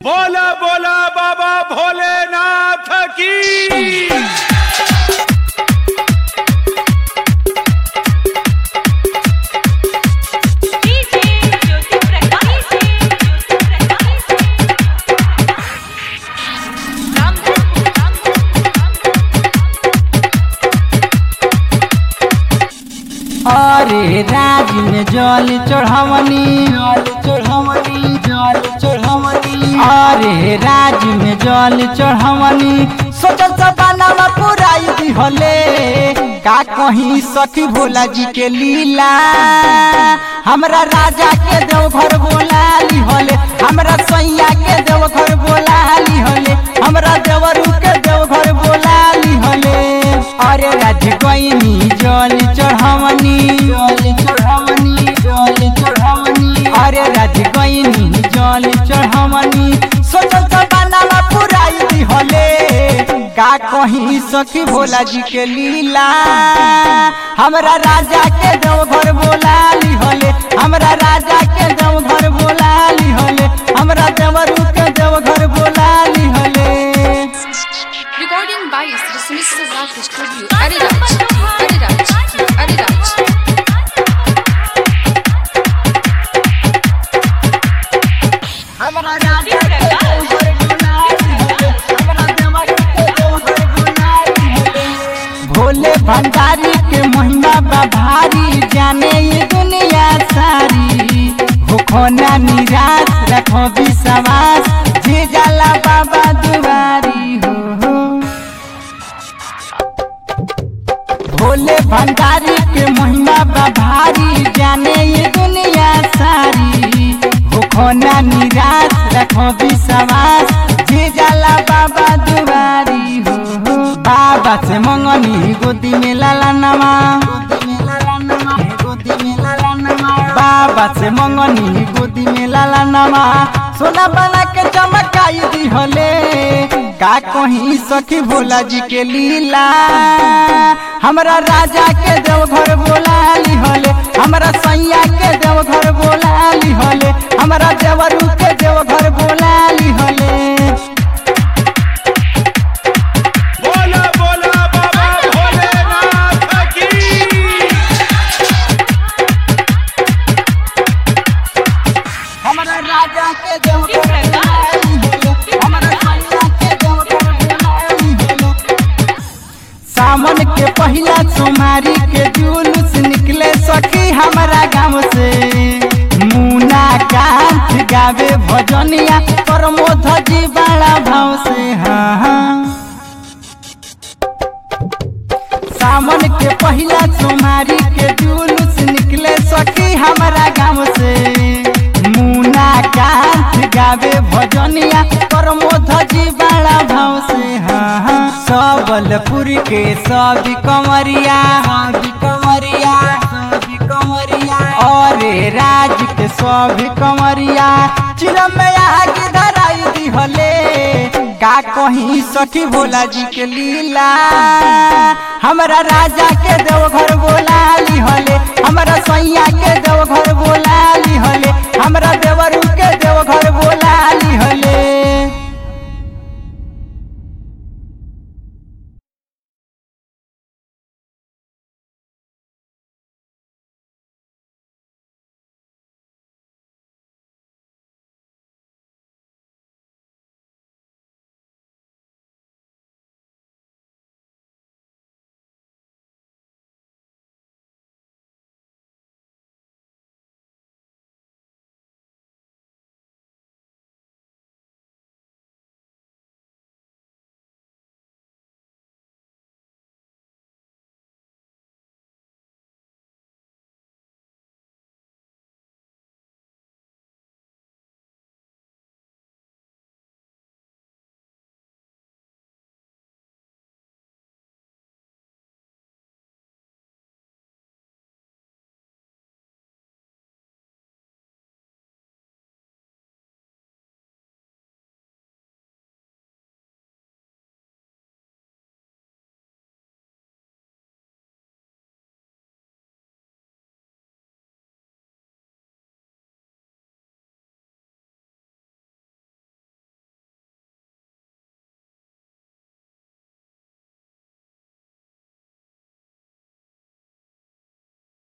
बोला बोला बाबा भोलेनाथ की डीजे ज्योति प्रकाश ज्योति प्रकाश रामधन अरे राज में जल चढ़वनी जल चढ़वनी जल चढ़वनी अरे राज में जल चढ़वनी सोचल सपनावा पुराई दिहले का कहीं सखी भोला जी के लीला हमरा राजा के देव घर बोला लिहले हमरा सैया के देव घर बोला लिहले हमरा देवरू के देव घर बोला लिहले अरे राज गईनी जल चढ़वनी जल चढ़वनी जल चढ़वनी अरे राज गईनी जल चढ़वनी सोचल सपनावा पुराई दिहले का कहीं सखी भोला जी के लीला हमरा राजा के देव घर बोला लिहले हमरा राजा के देव घर बोला लिहले हमरा देवरू के देव घर बोला लिहले Recording by Sri Sunil Raj Studio, Ariraj, Ariraj, Ariraj. हमरा राजा के देव घर बोला लिहले हमरा देवरू के देव घर बोला लिहले भोले भंडारी के महिमा बा भारी जाने ये दुनिया सारी होखोना निराश रखो विश्वास जे जाला बाबा दुआरी हो, हो। भोले भंडारी के महिमा बा भारी जाने ये दुनिया सारी होखोना निराश रखो विश्वास जे जाला बाबा दुआरी हो हो। बाबा से मंगनी गोदी में लाला नमा बाबा से मंगनी गोदी में लाला नमा सोना बना के चमकाई दिहले का कहीं सखी भोला जी के लीला हमरा राजा के देव घर बोला लिहले हमरा सैया के देव घर बोला लिहले हमरा देवरू के देव घर बोला लिहले बोला बोला बाबा भोलेनाथ की हमरा राजा के देव घर बोला लिहले हमरा सैया के देव घर बोला लिहले सावन के पहिला सोमारी के जुलूस निकले सखी हमारा गाँव से मुना कांत गावे भजनिया प्रमोद जी बड़ा भाव से हाँ हाँ सावन के पहिला सोमारी के जुलूस निकले सखी हमारा गाँव से मुना कांत गावे भजनिया प्रमोद जी बड़ा भाव से हाँ हाँ सबलपुर के सब कमरिया सब कमरिया सब कमरिया और राज के सब कमरिया चिरम में आगे धराई दिहले का कहीं सखी भोला जी के लीला हमरा राजा के देव घर बोला लिहले हमरा सैया के देव घर